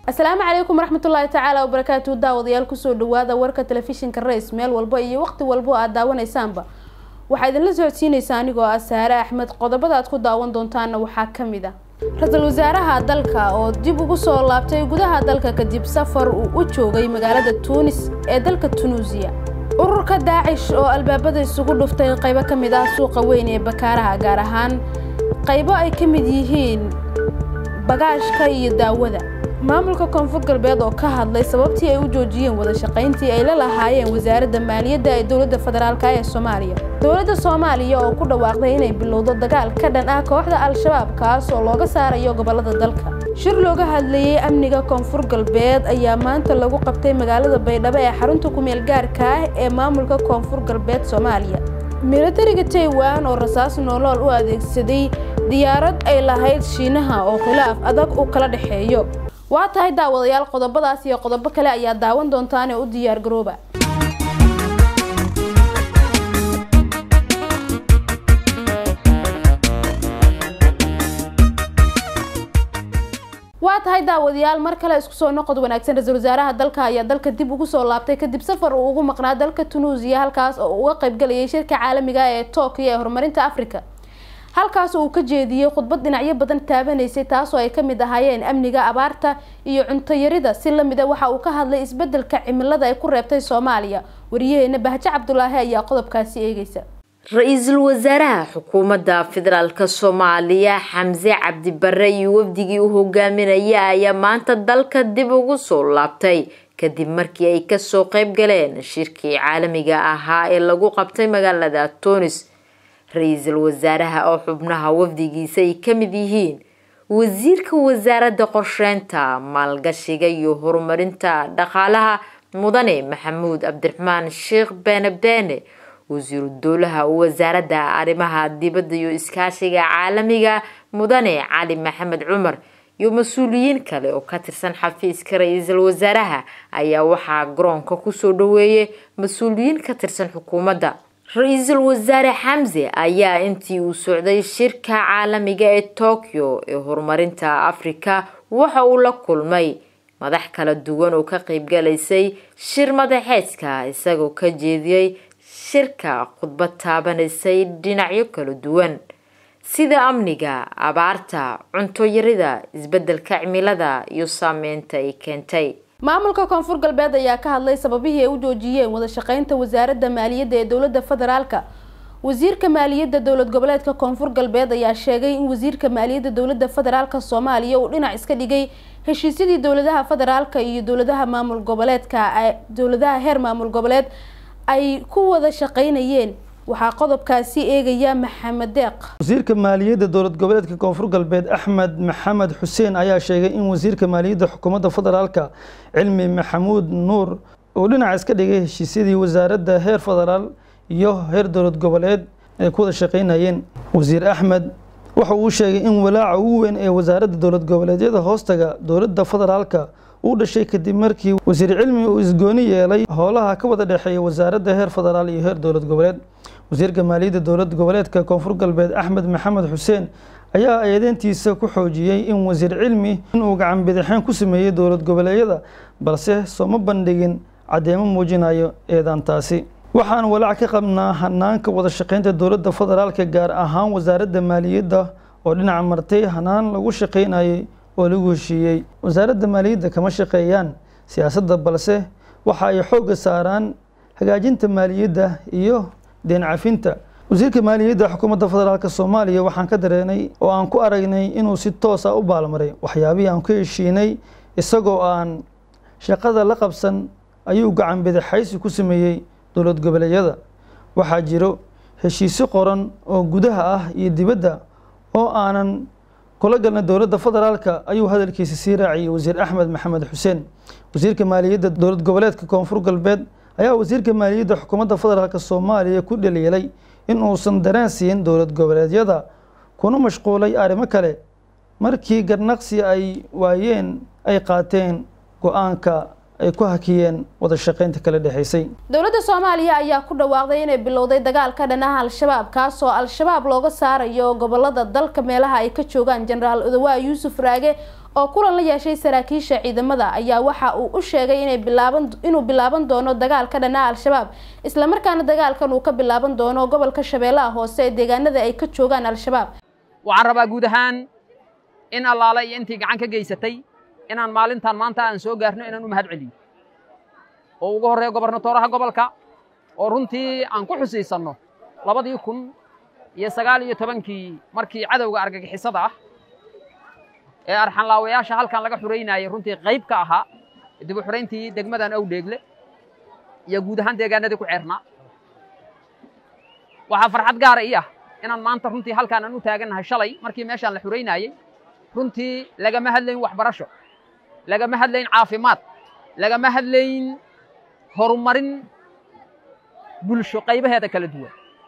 asalaamu calaykum waraxmatullaahi tacaala wabarakaatu daawadayaal kusoo dhawaada warka telefishinka rays meel walba iyo waqti walbo aad daawanaysaanba waxaa idinla socodsiinaysaa anigoo ah saare axmed qodobada aad ku daawan doontaana waxaa ka mid ah ra-iisul wasaaraha dalka oo dib ugu soo laabtay gudaha dalka kadib safar uu u joogay magaalada tuunis ee dalka tunuusiya ururka daacish oo albaabada isugu dhuftay qaybo ka mid ah suuqa weyn ee bakaaraha gaar ahaan qaybo ay ka mid yihiin bagaashka iyo daawada maamulka koonfur galbeed oo ka hadlay sababtii ay u joojiyeen wada shaqayntii ay la lahaayeen wasaaradda maaliyadda ee dowladda federaalk ee soomaaliya dowladda soomaaliya oo ku dhawaaqday inay bilowdo dagaal ka dhan ah kooxda al-shabaab kaas oo looga saarayo gobolada dalka shir looga hadlayey amniga koonfur galbeed ayaa maanta lagu qabtay magaalada baydhabo ee xarunta kumeel gaarka ah ee maamulka koonfur galbeed soomaaliya milatariga taiwan oo rasaas noolool u adeegsaday diyaarad ay lahayd shiinaha oo khilaaf adag u kala dhexeeyo waa tahay daawadayaal qodobadaas iyo qodobo kale ayaa daawan doontaane u diyaar garooba waa tahay daawadayaal mar kale isku soo noqod wanaagsan ra-iisul wasaaraha dalka ayaa dalka dib ugu soo laabtay kadib safar uu ugu maqnaa dalka tunuusiya halkaas oo uga qaybgalayay shirka caalamiga ee tokyo ee horumarinta africa halkaas uu ka jeediyey khudbad dhinacyo badan taabanaysay taasoo ay kamid ahaayeen amniga abaarta iyo cuntoyarida si lamida waxa uu ka hadlay isbedelka cimilada ay ku reebtay soomaaliya wariyaheena bahjo cabdulaahi ayaa qodobkaasi eegeysa ra-iisul wasaaraha xukuumadda federaalk soomaaliya xamse cabdi bare iyo wafdigii u hogaaminaya ayaa maanta dalka dib ugu soo laabtay kadib markii ay kasoo qeyb galeen shirkii caalamiga ahaa ee lagu qabtay magaalada tunis ra-iisul wasaaraha oo xubnaha wafdigiisa ay ka mid yihiin wasiirka wasaaradda qorsheynta maalgashiga iyo horumarinta dhaqaalaha mudane maxamuud cabdiraxmaan sheekh beene beene wasiiru dowlaha wasaaradda arrimaha dibadda iyo iskaashiga caalamiga mudane cali maxamed cumar iyo mas-uuliyiin kale oo ka tirsan xafiiska ra-iisul wasaaraha ayaa waxaa garoonka kusoo dhaweeyay mas-uuliyiin ka tirsan xukuumadda ra-iisul wasaare xamse ayaa intii uu socday shirka caalamiga ee tokyo ee horumarinta afrika waxa uu la kulmay madax kala duwan oo ka qeybgalaysay shir madaxeedka isagoo ka jeediyey shirka khudbad taabanaysay dhinacyo kala duwan sida amniga abaarta cuntoyarida isbedelka cimilada iyo saameynta ay keentay maamulka koonfur galbeed ayaa ka hadlay sababihii ay u joojiyeen wada shaqeynta wasaaradda maaliyadda ee dowladda federaalka wasiirka maaliyadda dowlad goboleedka koonfur galbeed ayaa sheegay in wasiirka maaliyadda dowladda federaalka soomaaliya uu dhinac iska dhigay heshiisyadii dowladaha federaalka iyo dowladaha maamul goboleedka dowladaha heer maamul goboleed ay ku wada shaqeynayeen waxaa qodobkaasi eegaya maxamed deeq wasiirka maaliyadda dowlad goboleedka koonfur galbeed axmed maxamed xuseen ayaa sheegay in wasiirka maaliyadda xukuumadda federaalka cilmi maxamuud nuur uu dhinac iska dhigay heshiisyadii wasaaradda heer federaal iyo heer dowlad goboleed ay ku wada shaqeynayeen wasiir axmed waxa uu sheegay in walaaca ugu weyn ee wasaaradda dowlad goboleedyada hoostaga dowladda federaalka uu dhashay kadib markii wasiir cilmi uu isgooni yeelay howlaha ka wada dhexeeya wasaaradda heer federaal iyo heer dowlad goboleed wasiirka maaliyadda dowlad goboleedka koonfur galbeed axmed maxamed xuseen ayaa eedeyntiisa ku xoojiyey in wasiir cilmi inuu gacan bidixeen ku sameeyey dowlad goboleedyada balse sooma bandhigin caddeemo muujinayo eedaantaasi waxaan walaac ka qabnaa hanaanka wada shaqeynta dowladda federaalka gaar ahaan wasaaradda maaliyadda oo dhinaca martay hanaan lagu shaqeynayay oo lagu heshiiyey wasaaradda maaliyadda kama shaqeeyaan siyaasadda balse waxa ay xoogga saaraan hagaajinta maaliyadda iyo deen cafinta wasiirka maaliyadda xukuumadda federaalk soomaaliya waxaan ka dareenay oo aan ku aragnay inuu si toosa u baalmaray waxyaabihii aan ku heshiinay isagoo aan shaqada la qabsan ayuu gacan bidixaysi ku sameeyey dowlad goboleedyada waxaa jiro heshiisyo qoran oo gudaha ah iyo dibadda oo aanan kula galna dowladda federaalka ayuu hadalkiisa sii raaciyay wasiir axmed maxamed xuseen wasiirka maaliyadda dowlad goboleedka koonfur galbeed ayaa wasiirka maaliyadda xukuumadda federaalk soomaaliya ku dhaliilay in uusan dareen siin dowlad goboleedyada kuna mashquulay arrimo kale markii garnaqsi ay waayeen ay qaateen go-aanka ay ku hakiyeen wada shaqeynta kala dhexaysay dowladda soomaaliya ayaa ku dhawaaqday inay bilowday dagaal ka dhan ah al-shabaab kaasoo al-shabaab looga saarayo gobolada dalka meelaha ay ka joogaan jenaraal odawaa yuusuf raage oo kulan la yeeshay saraakiisha ciidamada ayaa waxa uu u sheegay inay bilaaban inuu bilaaban doono dagaal ka dhanaa al-shabaab islamarkaana dagaalkan uu ka bilaaban doono gobolka shabeellaha hoose ee deegaanada ay ka joogaan al-shabaab waxaan rabaa guud ahaan in allaale iyo intii gacan ka geysatay inaan maalintan maanta aan soo gaarno inaan u mahad celiyo oo ugu horreeya gobernatooraha gobolka oo runtii aan ku xusiisanno labadii kun iyo sagaal iyo tobankii markii cadowga argagixisada ah ee arxanlaawayaasha halkan laga xuraynayay runtii qayb ka ahaa dib u xurayntii degmadan awdheegle iyo guud ahaan deegaanadii ku ceernaa waxaa farxad gaara ii ah inaan maanta runtii halkaan aan u taagannahay shalay markii meeshaan la xuraynayey runtii lagama hadlayn waxbarasho lagama hadlayn caafimaad lagama hadlayn horumarin bulsho qaybaheeda kala duwan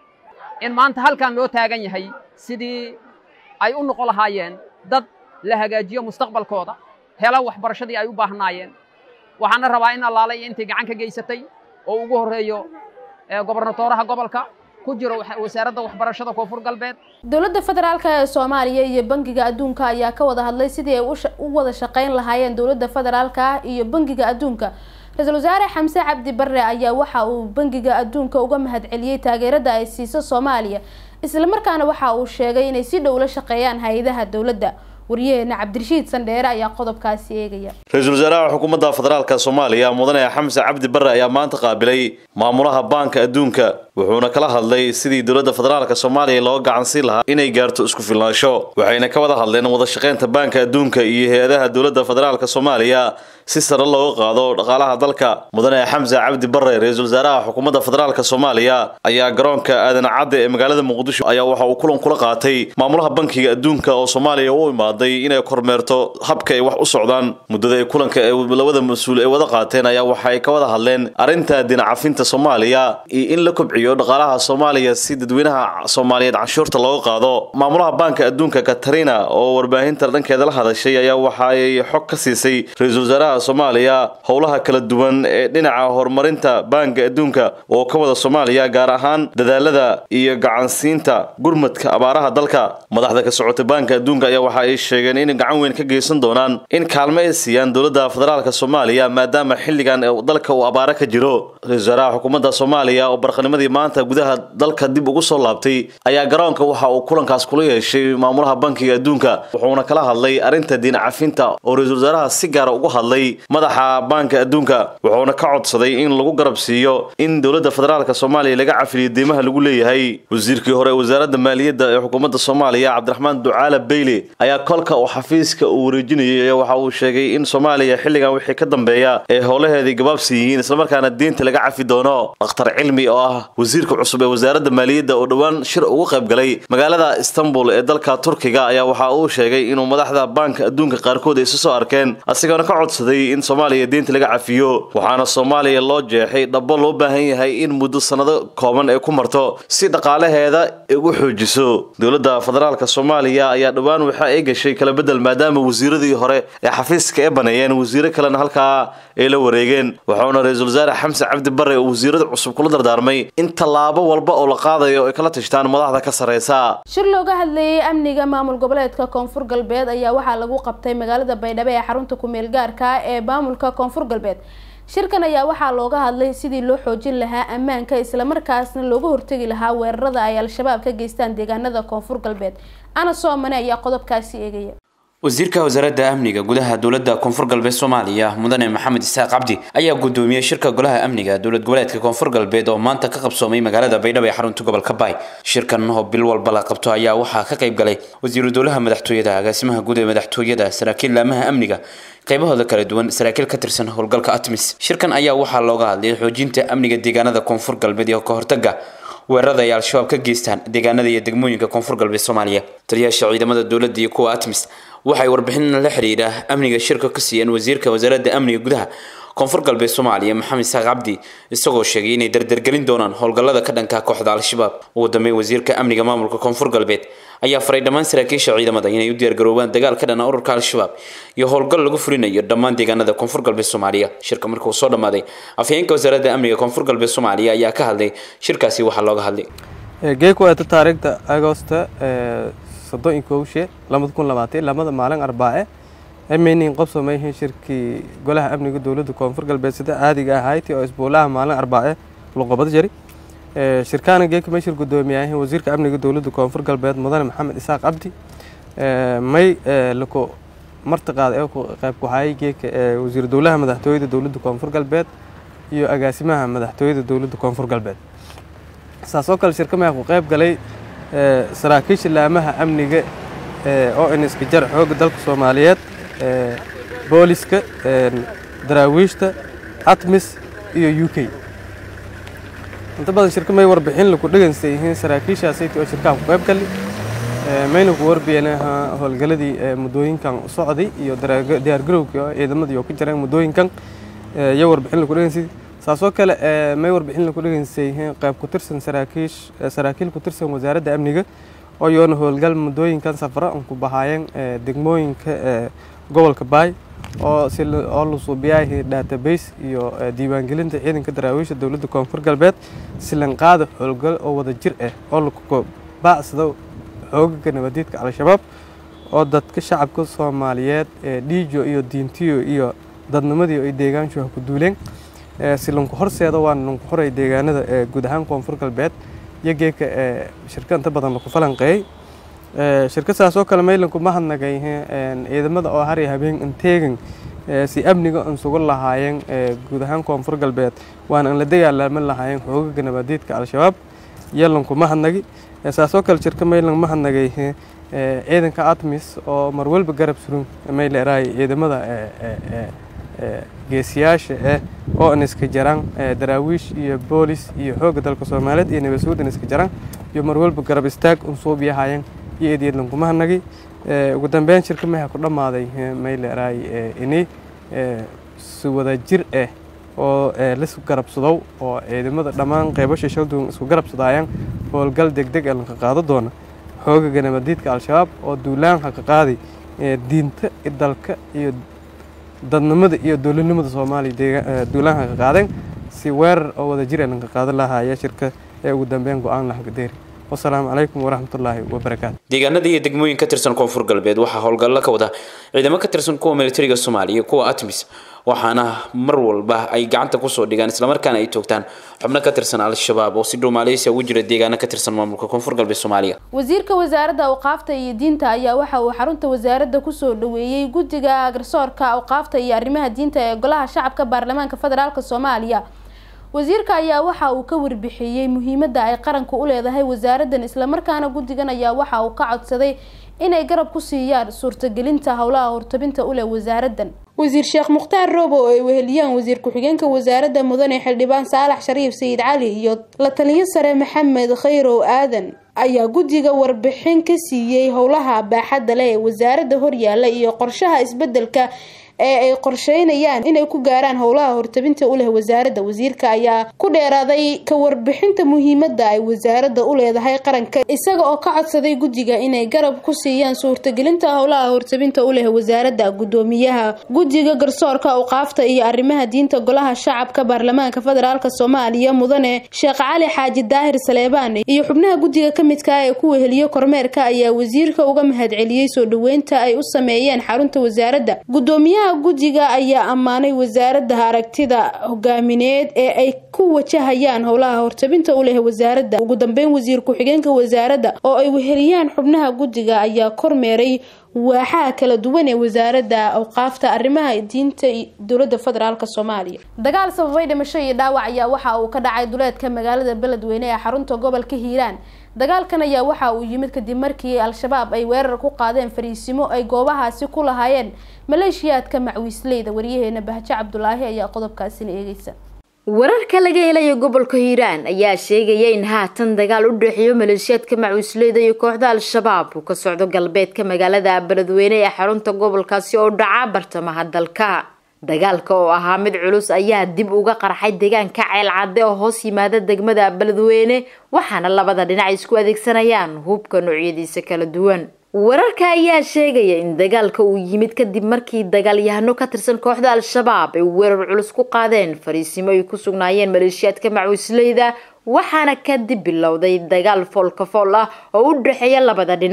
in maanta halkan loo taagan yahay sidii ay u noqon lahaayeen dad la hagaajiyo mustaqbalkooda hela waxbarashadii ay u baahnaayeen waxaana rabaa in allaale iyo intii gacan ka geysatay oo ugu horreeyo gobernatooraha gobolka ku jiro wasaaradda waxbarashada koonfur galbeed dowladda federaalk ee soomaaliya iyo bangiga adduunka ayaa ka wada hadlay sidii ay u wada shaqayn lahaayeen dowladda federaalka iyo bangiga adduunka ra-iisul wasaare xamse cabdi barre ayaa waxa uu bangiga adduunka uga mahadceliyey taageerada ay siiso soomaaliya islamarkaana waxa uu sheegay inay si dhow la shaqeeyaan hay-adaha dowladda waryaheena cabdirashiid sandheere ayaa qodobkaasi eegaya ra-iisul wasaaraha xukuumadda federaalka soomaaliya mudane xamse cabdi barre ayaa maanta qaabilay maamulaha baanka adduunka wuxuuna kala hadlay sidii dowladda federaalka soomaaliya loo gacansiin lahaa inay gaarto isku filnaansho waxayna ka wada hadleen wada shaqaynta baanka adduunka iyo hay-adaha dowladda federaalka soomaaliya si sare looga qaado dhaqaalaha dalka mudane xamse cabdi barre ra-iisul wasaaraha xukuumadda federaalka soomaaliya ayaa garoonka aadan cadde ee magaalada muqdisho ayaa waxa uu kulan kula qaatay maamulaha bankiga adduunka oo soomaaliya u imaaday inay kormeerto habka ay wax u socdaan muddada ay kulanka ee labada mas-uul ay wada qaateen ayaa waxa ay ka wada hadleen arrinta dinacafinta soomaaliya iyo in la kobciyo dhaqaalaha soomaaliya si dadweynaha soomaaliyeed canshuurta looga qaado maamulaha baanka adduunka katarina oo warbaahinta dhankeeda la hadashay ayaa waxa ay xog ka siisay ra-iisul wasaaraha soomaaliya howlaha kala duwan ee dhinaca horumarinta baanka adduunka oo ka wada soomaaliya gaar ahaan dadaalada iyo gacansiinta gurmadka abaaraha dalka madaxda ka socota baanka adduunka ayaa waxa ay sheegeen in gacan weyn ka geysan doonaan in kaalmo ay siiyaan dowladda federaalka soomaaliya maadaama xilligan dalka uu abaare ka jiro ra-isul wasaaraha xukuumadda soomaaliya oo barqanimadii maanta gudaha dalka dib ugu soo laabtay ayaa garoonka waxa uu kulankaas kula yeeshay maamulaha bankiga adduunka wuxuuna kala hadlay arrinta diin cafinta oo ra-iisul wasaaraha si gaara ugu hadlay madaxa baanka adduunka wuxuuna ka codsaday in lagu garab siiyo in dowladda federaalka soomaaliya laga cafiliyo deymaha lagu leeyahay wasiirkii hore ee wasaaradda maaliyadda ee xukuumadda soomaaliya cabdiraxmaan ducaale beyle ayaa kolka uu xafiiska uu wareejinayay waxa uu sheegay in soomaaliya xilligan wixii ka dambeeya ee howlaheedii gabaabsi yihiin islamarkaana deynta laga cafi doono dakhtar cilmi oo ah wasiirka cusub ee wasaaradda maaliyadda oo dhowaan shir ugu qayb galay magaalada istanbul ee dalka turkiga ayaa waxa uu sheegay inuu madaxda baanka adduunka qaarkood ay isu soo arkeen asigoona ka codsaday in soomaaliya deynta laga cafiyo waxaana soomaaliya loo jeexay dhabo loo baahan yahay in muddo sannado kooban ay ku marto si dhaqaalaheeda ugu xoojiso dowladda federaalka soomaaliya ayaa dhowaan waxa ay gashay kala bedel maadaama wasiiradii hore ee xafiiska ee baneeyeen wasiiro kalena halkaa ay la wareegeen wuxuuna ra-iisul wasaare xamse cabdi barre oo wasiirada cusub kula dardaarmay in tallaabo walba oo la qaadayo ay kala tashtaan madaxda ka sarreysa shir looga hadlayay amniga maamul goboleedka koonfur galbeed ayaa waxaa lagu qabtay magaalada baydhabo ee xarunta ku-meel gaarka ee maamulka koonfur galbeed shirkan ayaa waxaa looga hadlay sidii loo xoojin lahaa ammaanka islamarkaasna looga hortegi lahaa weerarada ay al-shabaab ka geystaan deegaanada koonfur galbeed ana soomane ayaa qodobkaasi eegaya wasiirka wasaaradda amniga gudaha dowladda koonfur galbeed soomaaliya mudane maxamed isaaq cabdi ayaa gudoomiyey shirka golaha amniga dowlad goboleedka koonfur galbeed oo maanta ka qabsoomay magaalada baydhabo ee xarunta gobolka baay shirkan oo bil walba la qabto ayaa waxaa ka qayb galay wasiiru dowlaha madaxtooyada agaasimaha guud ee madaxtooyada saraakiil laamaha amniga qaybahooda kala duwan saraakiil ka tirsan howlgalka atmis shirkan ayaa waxaa looga hadlayay xoojinta amniga deegaanada koonfur galbeed iyo ka hortaga weerarada ay al-shabaab ka geystaan deegaanada iyo degmooyinka koonfur galbeed soomaaliya taliyaasha ciidamada dowladda iyo kuwa atmis waxay warbixin la xiriira amniga shirka ka siiyeen wasiirka wasaaradda amniga gudaha koonfur galbeed soomaaliya maxamed isaaq cabdi isagoo sheegay inay dardargelin doonaan howlgallada ka dhanka kooxda al-shabaab ugu dambeyn wasiirka amniga maamulka koonfur galbeed ayaa faray dhammaan saraakiisha ciidamada inay u diyaargaroobaan dagaal ka dhana ururka al-shabaab iyo howlgal lagu fulinayo dhammaan deegaanada koonfur galbeed soomaaliya shirka markuu soo dhammaaday afhayeenka wasaaradda amniga koonfur galbeed soomaaliya ayaa ka hadlay shirkaasi waxaa looga hadlay geekuwaata taariikhda agosta soddon iyo kowshe labada kun labaatan lamada maalin arbaace maynin qobsomayhin shirkii golaha amniga dowladda koonfur galbeed sida caadiga ahayti oo isbuulaha maalin arbaace luqobad jari shirkaana geeka may shir guddoomiyahin wasiirka amniga dowladda koonfur galbeed mudane maxamed isaaq cabdi may lako martiqaad ee qayb ku hayay geeka wasiir dowlaha madaxtooyada dowladda koonfur galbeed iyo agaasimaha madaxtooyada dowladda koonfur galbeed saasoo kale shirka maya ku qayb galay saraakiisha laamaha amniga oo iniska jar xoogga dalka soomaaliyeed booliska daraawiishta atmis iyo u k inta badan shirka may warbixin laku dhegeysta yihiin saraakiishaasayt oo shirkaha ku qayb gali mayna ku warbiyeen howlgaladii muddooyinkan socday iyo diyaargarowkii oo ciidamadii oo ku jireen muddooyinkan iyo warbixin laku dhegeystay saasoo kale may warbixin laku dhegeystay yihiin qayb ku tirsan saraakiish saraakiil ku tirsan wasaaradda amniga oo yoona howlgal muddooyinkan safra an ku bahaayeen degmooyinka gobolka baay oo oo la suubiyahay database iyo diiwaangelinta ciidanka daraawiisha dowladda koonfur galbeed silanqaada howlgal oo wada jir ah oo laku baacsado xoogaga nabadiidka al-shabaab oo dadka shacabka soomaaliyeed ee dhiijo iyo diintiyo iyo dadnimadii ay deegaanshuha ku duuleen si lanku horseeda waana lanku horay deegaanada ee guud ahaan koonfur galbeed iyo geeka shirka inta badan laku falanqeeyey shirka saas oo kale maylanku ma hadnagay ciidamada oo har iyo habeen inteegan si amniga an sugu lahaayeen guud ahaan koonfur galbeed waana an la dagaalaaman lahaayeen xoogaga nabadiidka al-shabaab iyo lanku ma hadnagi saasoo kale shirka maylan ma hadnagay ciidanka atmis oo marwalba garab surun may leerahay ciidamada geesiyaasha ah oo an iska jaraan daraawiish iyo boolis iyo xoogga dalka soomaaliyeed iyo nabadsuud an iska jaraan iyo marwalba garab istaag un suubiyahaayeen iyo eedyad lankuma hadnagay ugu dambeyn shirka maha ku dhammaaday may leerahay ini si wada jir ah oo laisku garabsadow oo ciidamada dhammaan qeybasha shalduun isku garabsadaayaan howlgal degdeg ee lanka qaado doona xoogaga nabadiidka al-shabaab oo duulaan haka qaaday diinta dalka iyo dadnimada iyo dowladnimada soomaaliya duulaan haka qaadeen si weerar oo wada jir ee lanka qaado lahaaya shirka ee ugu dambeyn go-aan lahagadeeri wasalaamu calaykum waraxmatullaahi wabarakaatu deegaanada iyo degmooyin ka tirsan koonfur galbeed waxaa howlgallo ka wada ciidamo ka tirsan kuwa militariga soomaaliya kuwa atmis waxaana mar walba ay gacanta kusoo dhigaan islamarkaana ay toogtaan xubno ka tirsan al-shabaab oo si dhow maaleysiya ugu jira deegaano ka tirsan maamulka koonfur galbeed soomaaliya wasiirka wasaaradda awqaafta iyo diinta ayaa waxa uu xarunta wasaaradda kusoo dhaweeyey guddiga garsoorka awqaafta iyo arrimaha diinta ee golaha shacabka baarlamaanka federaalk soomaaliya wasiirka ayaa waxa uu ka warbixiyey muhiimadda ay qaranku u leedahay wasaaraddan islamarkaana guddigan ayaa waxa uu ka codsaday inay garab ku siiyaan suurtagelinta howlaha hortabinta u leh wasaaraddan wasiir sheekh mukhtaar roobo oo ay weheliyaan wasiir ku-xigeenka wasaaradda mudane xildhibaan saalax shariif sayid cali iyo la taliyo sare maxamed khayrow aadan ayaa guddiga warbixin ka siiyey howlaha baaxadda leh ee wasaaradda horyaala iyo qorshaha isbedelka ee ay qorsheynayaan inay ku gaaraan howlaha hortabinta u leh wasaaradda wasiirka ayaa ku dheeraaday ka warbixinta muhiimadda ay wasaaradda u leedahay qaranka isaga oo ka codsaday guddiga inay garab ku siiyaan suurtagelinta howlaha hortabinta u leh wasaaradda guddoomiyaha guddiga garsoorka awqaafta iyo arrimaha diinta golaha shacabka baarlamaanka federaalk soomaaliya mudane sheekh cali xaaji daahir saleebaan iyo xubnaha guddiga ka midka ee ku weheliyo kormeerka ayaa wasiirka uga mahadceliyey soo dhaweynta ay u sameeyeen xarunta wasaaradda gudoomiyaha guddiga ayaa ammaanay wasaaradda aragtida hogaamineed ee ay ku wajahayaan howlaha hortabinta u leh wasaaradda ugu dambeyn wasiir ku-xigeenka wasaaradda oo ay weheliyaan xubnaha guddiga ayaa kormeeray waaxaha kala duwan ee wasaaradda awqaafta arrimaha diinta dowlada federaalk soomaaliya dagaal sababay dhimasho iyo dhaawac ayaa waxa uu ka dhacay duleedka magaalada beledweyne ee xarunta gobolka hiiraan dagaalkan ayaa waxa uu yimid kadib markii al-shabaab ay weerar ku qaadeen fariisimo ay goobahaasi ku lahaayeen maleeshiyaadka macwiisleyda waryaheena bahjo cabdulaahi ayaa qodobkaasina eegeysa wararka laga helayo gobolka hiiraan ayaa sheegaya in haatan dagaal u dhexeeyo maleeshiyaadka macwiisleyda iyo kooxda al-shabaab uu ka socdo galbeedka magaalada beledweyne ee xarunta gobolkaasi oo dhaca bartamaha dalka dagaalka oo ahaa mid culus ayaa dib uga qarxay deegaanka ceelcadde oo hoos yimaada degmada beledweyne waxaana labada dhinac isku adeegsanayaan hubka noocyadiisa kala duwan wararka ayaa sheegaya in dagaalka uu yimid kadib markii dagaalyahano ka tirsan kooxda al-shabaab ay weerar culus ku qaadeen fariisimo ay ku sugnaayeen maleeshiyaadka macwiisleyda waxaana kadib bilowday dagaal foolka fool ah oo u dhexeeya labada dhinac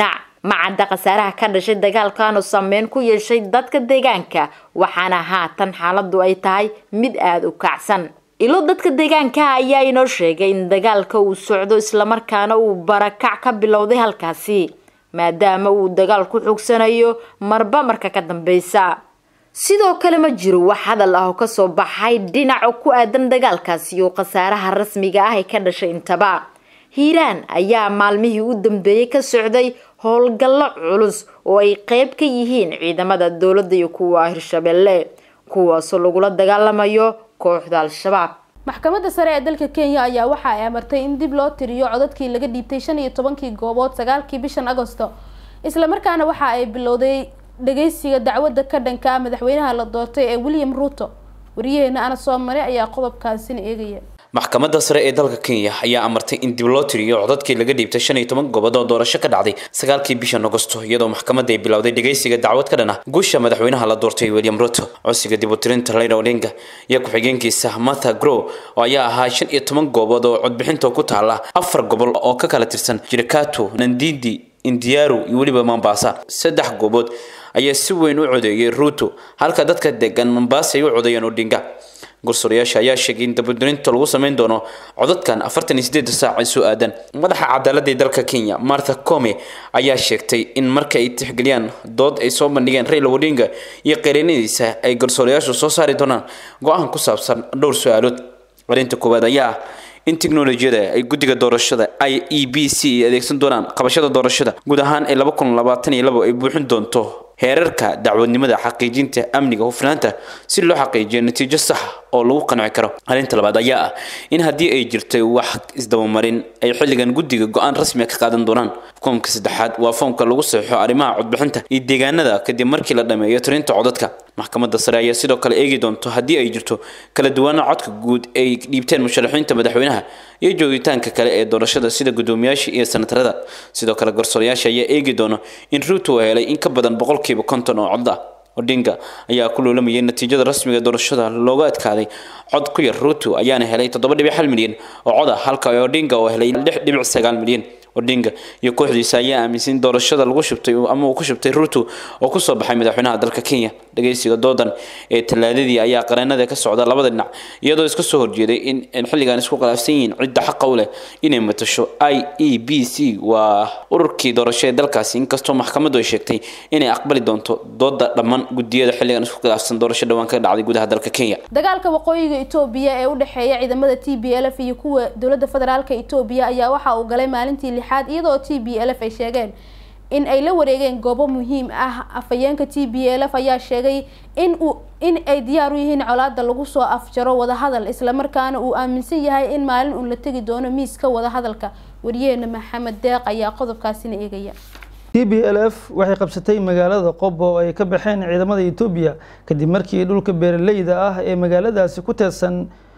macadda khasaaraha ka dhashay dagaalkan oo saameyn ku yeeshay dadka deegaanka waxaana haatan xaaladu ay tahay mid aada u kacsan ilo dadka deegaanka ayaa inoo sheegay in dagaalka uu socdo islamarkaana uu barakac ka bilowday halkaasi maadaama uu dagaal ku xogsanayo marba marka ka dambeysa sidoo kale ma jiro wax hadal ah oo kasoo baxay dhinaca ku aadan dagaalkaasi oo khasaaraha rasmiga ah ee ka dhashay intaba hiiraan ayaa maalmihii u dambeeyey ka socday howlgallo culus oo ay qeyb ka yihiin ciidamada dowladda iyo kuwa hirshabelle kuwaasoo lagula dagaalamayo kooxda al-shabaab maxkamadda sare ee dalka kenya ayaa waxa ay amartay in dib loo tiriyo codadkii laga dhiibtay shan iyo tobankii goobood sagaalkii bishan agosto islamarkaana waxa ay bilowday dhageysiga dacwadda ka dhanka ah madaxweynaha la doortay ee william ruto wariyaheena ana soo maray ayaa qodobkaasina eegaya maxkamadda sare ee dalka kenya ayaa amartay in dib loo tiriyo codadkii laga dhiibtay shan iyo toban gobood oo doorasho ka dhacday sagaalkii bishan agosto iyadoo maxkamadda ay bilowday dhageysiga dacwad ka dhan ah guusha madaxweynaha la doortay william ruto codsiga dib u tirinta raila odinga iyo ku-xigeenkiisa martha grow oo ayaa ahaa shan iyo toban goobood oo codbixinta ku taala afar gobol oo ka kala tirsan jirikato nandindi indiyaru iyo weliba mombasa saddex goobood ayaa si weyn u codeeyay ruto halka dadka degan mombasa ay u codeeyeen odinga gursoorayaasha ayaa sheegay in dabadurinta lagu sameyn doono codadkan afartan iyo sideeda saac ay soo aadan madaxa cadaaladda ee dalka kenya martha come ayaa sheegtay in marka ay tixgeliyaan dood ay soo bandhigeen raila odinga iyo qeerinadiisa ay garsoorayaashu soo saari doonaan go-aan ku saabsan dhowr su-aalood arrinta koowaad ayaa ah in tiknolojiyada ay guddiga doorashada i e b c ay adeegsan doonaan qabashada doorashada guud ahaan ee laba kun labaatan iyo labo ay buuxin doonto heerarka dacwadnimada xaqiijinta amniga hufnaanta si loo xaqiijiyo natiijo sax oo lagu qanci karo arrinta labaad ayaa ah in haddii ay jirtay wax isdabamarin ay xilligan guddiga go-aan rasmiga ka qaadan doonaan foomka saddexaad waa foomka lagu saxeixo arrimaha codbixinta iyo deegaanada kadib markii la dhameeyo tirinta codadka maxkamadda sare ayaa sidoo kale eegi doonto haddii ay jirto kala duwaana codka guud ay dhiibteen musharaxiinta madaxweynaha iyo joogitaanka kale ee doorashada sida guddoomiyaasha iyo senatarada sidoo kale garsoorayaasha ayaa eegi doono in ruuto helay in ka badan boqolkiiba konton oo cod ah odinga ayaa ku loolamayay natiijada rasmiga doorashada looga adkaaday cod ku yar ruto ayaana helay toddoba dhibic hal milyan oo cod ah halka odinga oo helay lix dhibic sagaal milyan odinga iyo kooxdiisa ayaa aaminsan in doorashada lagu shubtay ama uu ku shubtay ruto oo kusoo baxay madaxweynaha dalka kenya dhageysiga doodan ee talaadadii ayaa qareenada ka socda labada dhinac iyadoo iska soo horjeeday in xilligan isku khilaafsan yihiin cidda xaqa u leh inay matasho i e b c waa ururkii doorasho ee dalkaasi inkastoo maxkamaddu ay sheegtay inay aqbali doonto dooda dhammaan gudiyada xilligan isku khilaafsan doorasho dhawaan ka dhacday gudaha dalka kenya dagaalka waqooyiga etoobiya ee u dhexeeya ciidamada t b l f iyo kuwa dowladda federaalka etoobiya ayaa waxa uu galay maalintii lixaad iyadoo t b l f ay sheegeen in ay la wareegeen goobo muhiim ah afhayeenka t b l f ayaa sheegay in uu in ay diyaar u yihiin colaada lagu soo afjaro wadahadal islamarkaana uu aaminsan yahay in maalin uun la tegi doono miiska wadahadalka wariyaheena maxamed deeq ayaa qodobkaasina eegaya t b l f waxay qabsatay magaalada qobo oo ay ka baxeen ciidamada etoobiya kadib markii dhulka beeraleyda ah ee magaaladaasi ku teedsan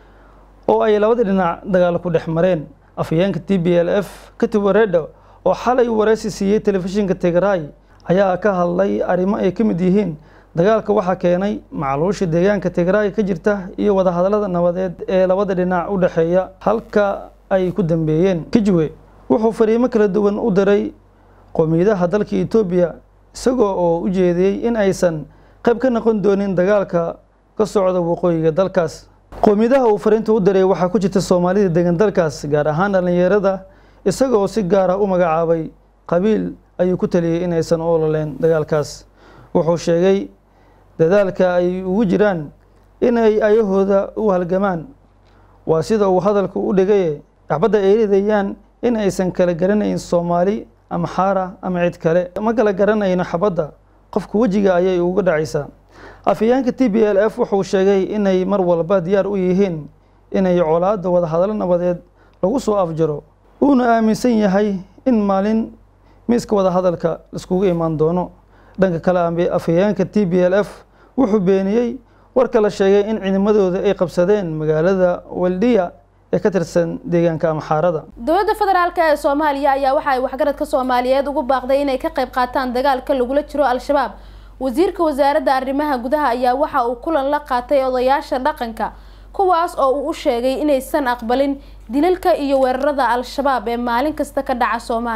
oo ay labada dhinac dagaal ku dhex mareen afhayeenka t b l f katib wareedho oo xalay wareysi siiyey telefishinka tigray ayaa ka hadlay arrimo ay ka mid yihiin dagaalka waxaa keenay macluusha deegaanka tigray ka jirta iyo wadahadalada nabadeed ee labada dhinac u dhexeeya halka ay ku dambeeyeen kijwe wuxuu fariimo kala duwan u diray qowmiyadaha dalka etoobiya isagoo oo u jeediyey in aysan qayb ka noqon doonin dagaalka ka socda waqooyiga dalkaas qowmiyadaha uu fariinta u diray waxaa ku jirta soomaalida degan dalkaas gaar ahaan dhallinyarada isagoo si gaara u magacaabay qabiil ayuu ku taliyey inaysan u ololeen dagaalkaas wuxuu sheegay dadaalka ay ugu jiraan inay ayahooda u halgamaan waa sida uu hadalku u dhigaye dhacbadda ay ridayaan in aysan kala garanayn soomaali ama xaara ama cid kale ma kala garanayno xabadda qofka wejiga ayay uga dhacaysaa afhayeenka t b l f wuxuu sheegay inay mar walba diyaar u yihiin inay colaadda wadahadalo nabadeed lagu soo afjaro uuna aaminsan yahay in maalin miiska wadahadalka laiskugu imaan doono dhanka kale afhayeenka t b l f wuxuu beeniyey warka la sheegay in ciidamadooda ay qabsadeen magaalada waldiya ee ka tirsan deegaanka amxaarada dowladda federaalk ee soomaaliya ayaa waxa ay waxgaradka soomaaliyeed ugu baaqday inay ka qayb qaataan dagaalka lagula jiro al-shabaab wasiirka wasaaradda arrimaha gudaha ayaa waxa uu kulan la qaatay odayaasha dhaqanka kuwaas oo uu u sheegay inaysan aqbalin dilalka iyo weerarada al-shabaab ee maalin kasta ka dhaca soomaaliya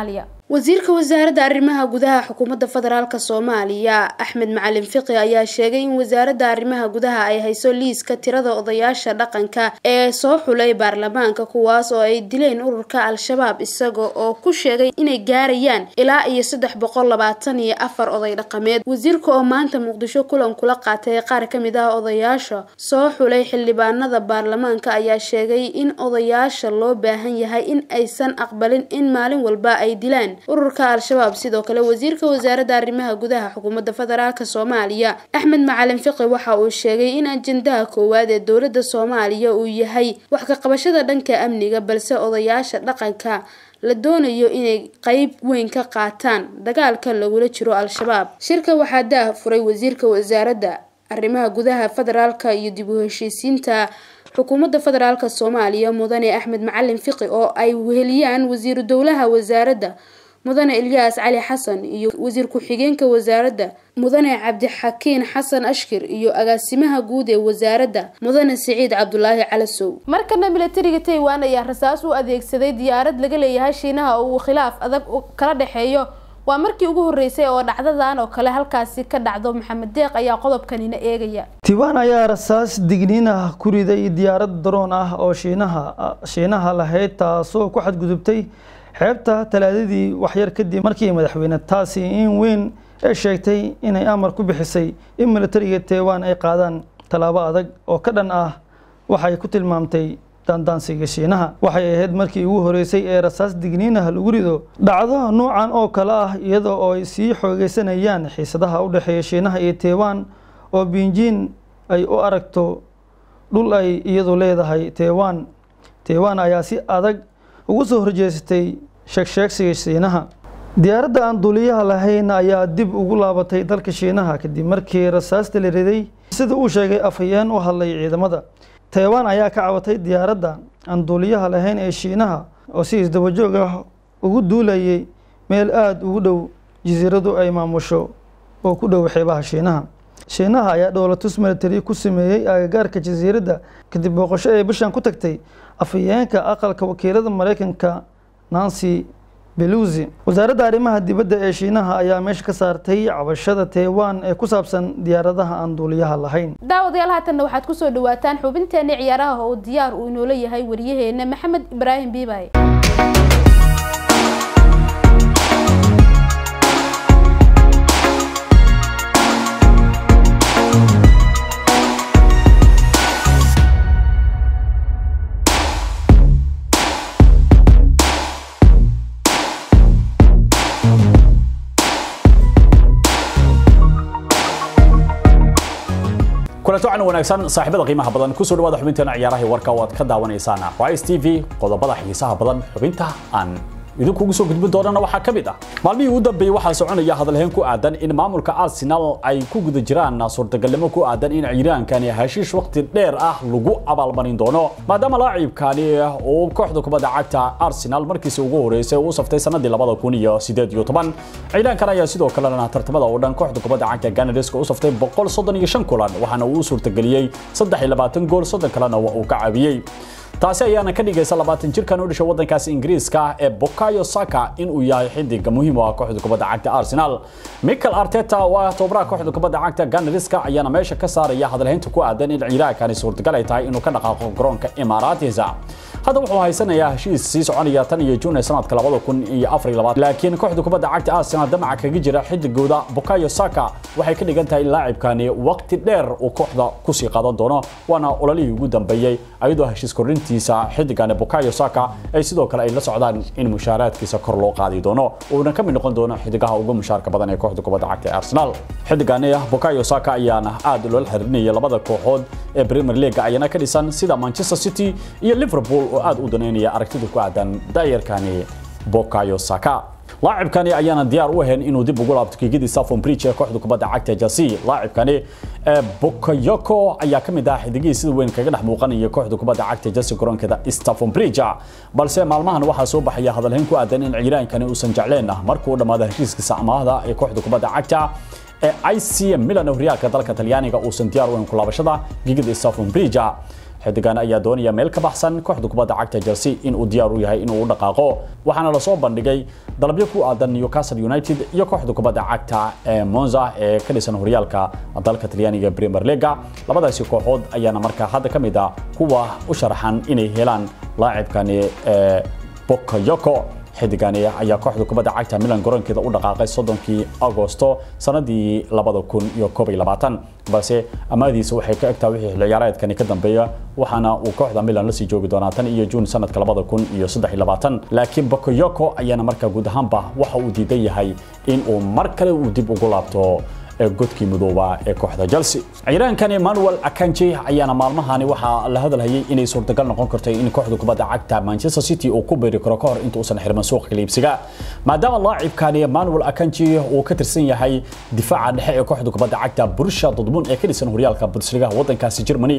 wasiirka wasaaradda arrimaha gudaha xukuumadda federaalk soomaaliya axmed macalin fiqi ayaa sheegay in wasaaradda arrimaha gudaha ay hayso liiska tirada odayaasha dhaqanka ee soo xulay baarlamaanka kuwaas oo ay dileen ururka al-shabaab isaga oo ku sheegay inay gaarayaan ilaa iyo saddex boqol labaatan iyo afar oday dhaqameed wasiirka oo maanta muqdisho kulan kula qaatay qaar kamid ah odayaasha soo xulay xildhibaanada baarlamaanka ayaa sheegay in odayaasha loo baahan yahay in aysan aqbalin in maalin walba ay dilaan ururka al-shabaab sidoo kale wasiirka wasaaradda arrimaha gudaha xukuumadda federaalk soomaaliya axmed macalin fiqi waxa uu sheegay in ajendaha koowaad ee dowladda soomaaliya uu yahay wax ka qabashada dhanka amniga balse odayaasha dhaqanka la doonayo inay qeyb weyn ka qaataan dagaalka lagula jiro al-shabaab shirka waxaa daah furay wasiirka wasaaradda arrimaha gudaha federaalka iyo dib u heshiisiinta xukuumadda federaalk soomaaliya mudane axmed macalin fiqi oo ay weheliyaan wasiiru dowlaha wasaaradda mudane ilyaas cali xasan iyo wasiir ku-xigeenka wasaaradda mudane cabdixakiin xasan ashkir iyo agaasimaha guud ee wasaaradda mudane siciid cabdulaahi calasow markana milatariga taiwan ayaa rasaas u adeegsaday diyaarad laga leeyahay shiinaha oo uu khilaaf adag kala dhexeeyo waa markii ugu horeysay oo dhacdadan oo kale halkaasi ka dhacdo maxamed deeq ayaa qodobkanina eegaya tiwaan ayaa rasaas digniin ah ku riday diyaarad daroon ah oo shiinaha shiinaha lahayd taasoo ku xadgudubtay xeebta talaadadii waxyar kadib markii madaxweyne taasi in weyn ee sheegtay inay amar ku bixisay in milatariga taiwan ay qaadaan tallaabo adag oo ka dhan ah waxay ku tilmaamtay daandaansiga shiinaha waxay ahayd markii ugu horeysay ee rasaas digniinaha lagu rido dhacdo nuucan oo kale ah iyada oo ay sii xoogeysanayaan xiisadaha u dhexeeya shiinaha iyo taiwan oo binjin ay u aragto dhul ay iyadu leedahay taiwan taiwan ayaa si adag ugu soo horjeesatay sheegsheegsiga shiinaha diyaaradda aan duuliyaha lahayn ayaa dib ugu laabatay dalka shiinaha kadib markii rasaasta la riday sida uu sheegay afhayeen u hadlay ciidamada taiwan ayaa ka cabatay diyaaradda aan duuliyaha lahayn ee shiinaha oo si isdabajoog ah ugu duulayay meel aada ugu dhow jasiiradu ay maamusho oo ku dhow xeebaha shiinaha shiinaha ayaa dhowlatus military ku sameeyey agagaarka jasiiradda kadib booqasho ee bishan ku tagtay afhayeenka aqalka wakiilada mareykanka nancy belusi wasaaradda arrimaha dibadda ee shiinaha ayaa meesha ka saartay cabashada taiwan ee ku saabsan diyaaradaha aan duuliyaha lahayn daawadayaal haatanna waxaad kusoo dhawaataan xubinteeni ciyaaraha oo diyaar uu inoola yahay waryaheena maxamed ibraahim biibay kulanti wacan wanaagsan saaxiibada qiimaha badan kusoo dhawaada xubinteena ciyaaraha warka oo aad ka daawanaysaan Rise TV qodobada xiisaha badan xubinta aan idinkugu soo gudbin doonana waxaa ka mid ah maalmihii ugu dambeeyey waxaa soconaya hadalhayn ku aadan in maamulka arsenal ay ku guda jiraan suurtagalnimo ku aadan in ciiraankani heshiish waqti dheer ah lagu abaalmarin doono maadaama laacibkani uu kooxda kubadda cagta arsenal markiisi ugu horeysay uu saftay sanadii labada kun iyo sideed iyo toban ciiraankan ayaa sidoo kalena tartamada oo dhan kooxda kubadda cagta ganariska u saftay boqol soddon iyo shan kulan waxaana uu u suurtageliyey saddex iyo labaatan gool soddon kalena waa uu ka caawiyey taasi ayaana ka dhigaysa labaatan jirkan u dhashay waddankaasi ingiriiska ee Bukayo Saka in uu yahay xidiga muhiim u ah kooxda kubadda cagta Arsenal Mikel Arteta oo ah tababaraha kooxda kubadda cagta Gunners-ka ayaana meesha ka saaraya hadalhaynta ku aadan in ciiraankani suurtagal ay tahay inuu ka dhaqaaqo garoonka Emirates hadda wuxuu haysanayaa heshiis sii soconaya tan iyo June sanadka 2024 laakiin kooxda kubadda cagta Arsenal damaca kaga jira xidigooda Bukayo Saka waxay ka dhigan tahay in laacibkani waqti dheer uu kooxda ku sii qaadan doono waana ololihii ugu dambeeyay ayadoo heshiis kordhintiisa xidigan Bukayo Saka ay sidoo kale ay la socdaan in mushaaraadkiisa kor loo qaadi doono uuna ka mid noqon doono xidigaha ugu mushaarka badan ee kooxda kubadda cagta Arsenal xidigani Bukayo Saka ayaana aad loo xiririnaya labada kooxood ee Premier League ayana ka dhisan sida Manchester City iyo Liverpool oo aad u daneynaya aragtida ku aadan daayarkani Bukayo Saka لاعبكاني ayaana diyaar u ahayn inuu dib ugu laabto kiigidii Stamford Bridge ee kooxda kubadda cagta Chelsea لاعبكاني Bakayoko ayaa kamid ah xidigii sida weyn kaga dhex muuqanaya kooxda kubadda cagta Chelsea garoonkeeda Stamford Bridge balse maalmahan waxaa soo baxaya hadalhayn ku aadan in ciiraankani uusan jecleen markuu dhamaado heshiiskiisa amaahda ee kooxda kubadda cagta ee IC Milan oo horyaalka dalka Talyaaniga uusan diyaar u ahayn ku laabashada gigida Stamford Bridge xidigan ayaa doonaya meel ka baxsan kooxda kubadda cagta Chelsea in uu diyaar u yahay inuu u dhaqaaqo waxaana la soo bandhigay dalabyo ku aadan Newcastle United iyo kooxda kubadda cagta ee Monza ee ka dhisan horyaalka dalka Talyaaniga Premier League labadaasi kooxood ayaana markaa hadda ka mid ah kuwa u sharaxan inay helaan laacibkani ee Bakayoko xidigani ayaa kooxda kubadda cagta Milan garoonkeeda u dhaqaaqay soddonkii Agosto sanadii labada kun iyo koob iyo labaatan balse amaadiisa waxay ka egtaa wixii xilli ciyaareedkani ka dambeeya waxaana uu kooxda Milan la sii joogi doonaa tan iyo June sanadka labada kun iyo saddex iyo labaatan laakiin Bakayoko ayaana markaa guud ahaanba waxa uu diidan yahay in uu mar kale uu dib ugu laabto godkii midooba ee kooxda Chelsea ciiraankani Emmanuel Akanji ayaana maalmahani waxa la hadalhayay inay suurtagal noqon karto in kooxda kubadda cagta Manchester City uu ku beeri karo kahor inta uusan xirman suuqa kaliibsiga maadaama laacibkani Emmanuel Akanji uu ka tirsan yahay difaaca dhexe ee kooxda kubadda cagta Borussia Dortmund ee ka dhisan horyaalka Bundesliga wadankaasi Germany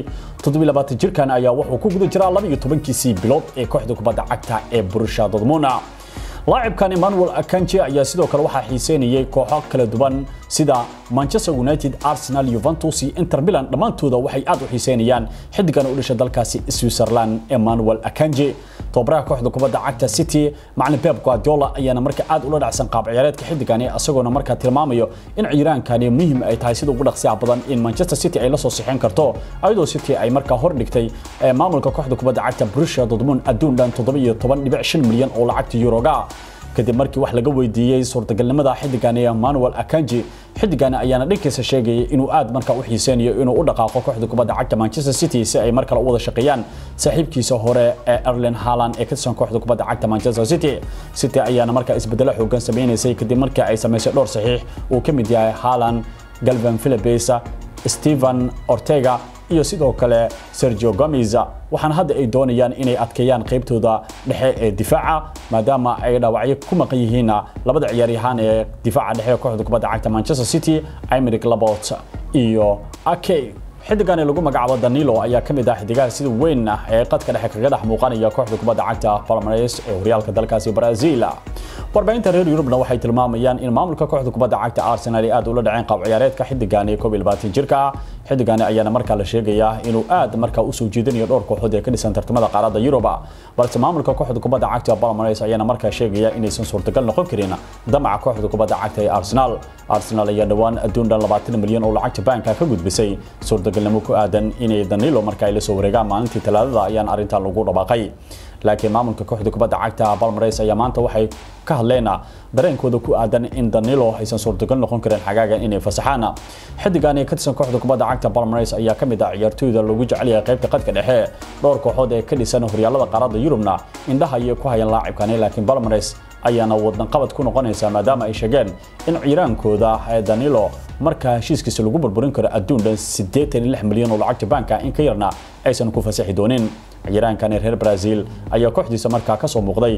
27 jirkan ayaa wuxuu ku guda jiraa 12kiisii bilood ee kooxda kubadda cagta ee Borussia Dortmund laacibkan Emmanuel Akanji ayaa sidoo kale waxaa xiiseynayay kooxo kala duwan sida Manchester United, Arsenal, Juventus iyo Inter Milan dhammaantooda waxay aad u xiiseynayaan xidigan u dhashay dalkaasi Switzerland Emmanuel Akanji tobaraha kooxda kubadda cagta City macallin Pep Guardiola ayaana markaa aad ula dhacsan qaab ciyaareedka xidigani asagoona markaa tilmaamayo in ciiraankani muhiim ay tahay sida ugu dhaqsiyaha badan in Manchester City ay la soo sixin karto ayadoo City ay markaa hor dhigtay maamulka kooxda kubadda cagta Borussia Dortmund adduun dhan 17.5 milyan oo lacagta Euroga kadib markii wax laga weydiiyey suurtagalnimada xidigani Emmanuel Akanji xidigani ayaana dhankiisa sheegayay inuu aad markaa u xiiseynayo inuu u dhaqaaqo kooxda kubadda cagta Manchester City si ay markale u wada shaqeeyaan saaxiibkiisa hore ee Erling Haaland ee ka tirsan kooxda kubadda cagta Manchester City City ayaana markaa isbedelo xoogan sameeyay kadib markii ay sameysay dhowr saxiix uu ka mid yahay Haaland Calvin Phillips Steven Ortega iyo sidoo kale Sergio Gomez waxaana hadda ay doonayaan inay adkeeyaan qaybtooda dhexe ee difaaca maadaama ay dhaawacyo ku maqan yihiin labada ciyaaryahan ee difaaca dhexe ee kooxda kubadda cagta Manchester City Aymeric Laporte iyo Ake xidigani lagu magacaabo Danilo ayaa kamid ah xidigaha sida weyn ah ee qadka dhexe kaga dhex muuqanaya kooxda kubadda cagta Palmeiras ee horyaalka dalkaasi Brazil warbaahinta reer Yurubna waxay tilmaamayaan in maamulka kooxda kubadda cagta Arsenal ay aad ula dhaceen qaab ciyaareedka xidigani 22 jirka xidigani ayaana markaa la sheegayaa inuu aad markaa u soo jeedinayo dhowr kooxood ee ka dhisan tartamada qaaradda Yurub balse maamulka kooxda kubadda cagta Palmeiras ayaana markaa sheegaya inaysan suurtagal noqon karin damaca kooxda kubadda cagta ee Arsenal Arsenal ayaa dhawaan adduun dhan 20 milyan oo lacagta banka ka gudbisay suurtagalnimo ku aadan inay Danilo markaa ay la soo wareegaan maalintii talaadada ayaan arrintan lagu dhawaaqay laakiin maamulka kooxda kubadda cagta Palmeiras ayaa maanta waxay ka hadleen dareenkooda ku aadan in Danilo aysan suurtagal noqon karin xagaaga inay fasaxaan xidigani ka tirsan kooxda kubadda cagta Palmeiras ayaa ka mid ah ciyaartooyda lagu jecel yahay qaybta qadka dhexe dhowr kooxood ee ka dhisan horyaalada qaaradda Yurubna indhaha ay ku hayaan laacibkani laakiin Palmeiras ayaana wadan qabad ku noqonaysa maadaama ay sheegeen in ciiraankooda ee Danilo marka heshiiskiisa lagu burburin karo adduun dhan 86 milyan oo lacagta banka in ka yarna aysan ku fasaxi doonin ciiraankani reer Brazil ayaa kooxdiisa markaa ka soo muuqday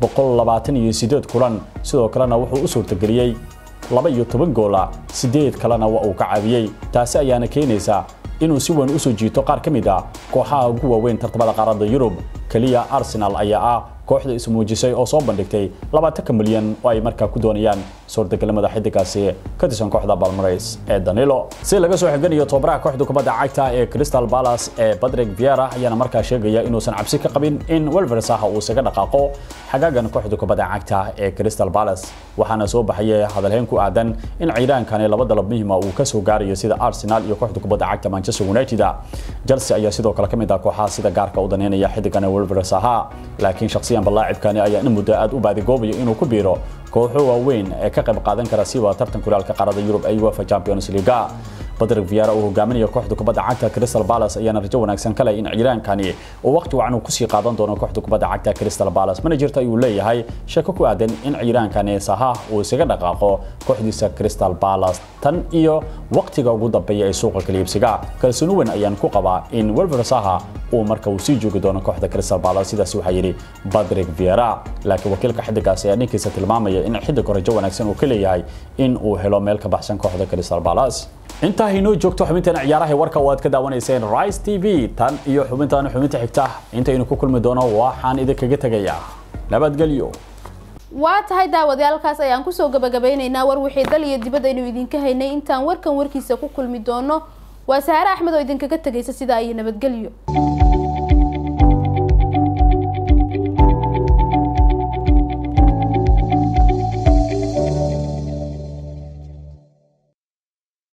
128 kulan sidoo kalena wuxuu u suurtageliyay 12 goola 8 kalena waa uu ka caawiyay taasi ayaana keenaysa inuu si weyn u soo jiito qaar ka mid ah kooxaha ugu waaweyn tartamada qaaradda Yurub kaliya Arsenal ayaa ah kooxda is muujisay oo soo bandhigtay 20 milyan oo ay markaa ku doonayaan suurtagalnimada xidigaasi ka tirsan kooxda Palmeiras ee Danilo si laga soo xiganayo tobaraha kooxda kubadda cagta ee Crystal Palace ee Patrick Vieira ayaana markaa sheegaya inuusan cabsi ka qabin in Wolves ah uu isaga dhaqaaqo xagaagan kooxda kubadda cagta ee Crystal Palace waxaana soo baxay hadalhayn ku aadan in ciidaankani laba dalab muhiim ah uu ka soo gaarayo sida Arsenal iyo kooxda kubadda cagta Manchester United Chelsea ayaa sidoo kale kamid ah kooxaha sida gaarka u daneynaya xidigan Wolves ahaa laakiin shakhsiyan balaacibkani ayaa in muddo aad u baadigoobayo inuu ku biiro kooxo waaweyn ee ka qayb qaadan kara siba tartan kulaalka qaaradda Yurub ay UEFA Champions League Patrick Vieira uu hogaaminayo kooxda kubadda cagta Crystal Palace ayaana rajo wanaagsan kale in ciiraankani uu waqti wacan ku sii qaadan doono kooxda kubadda cagta Crystal Palace managerta ayuu leeyahay shako ku aadan in ciiraankani saha uu isaga dhaqaaqo kooxdiisa Crystal Palace tan iyo waqtiga ugu dambeeya ee suuqa kaliibsiga kalsooni weyn ayaan ku qabaa in Wolves saha uu marka uu sii joogi doono kooxda Crystal Palace sidaas waxa yiri Patrick Vieira laakiin wakiilka xidigaas ayaa ninkiisa tilmaamaya in xidig rajo wanaagsan uu ka leeyahay in uu helo meel ka baxsan kooxda Crystal Palace intaa inoo joogto xubintan ciyaaraha warka oo aad ka daawanayseen Rise TV tan iyo xubintan xubinta xigta intaynu ku kulmi doono waxaan idinkaga tagayaa nabadgelyo waa tahay daawadayaalkaas ayaan kusoo gabagabeynaynaa war wixii dal iyo dibadda aynu idinka haynay intaan warkan warkiisa ku kulmi doono waa saare axmed oo idinkaga tegaysa sidaa iyo nabadgelyo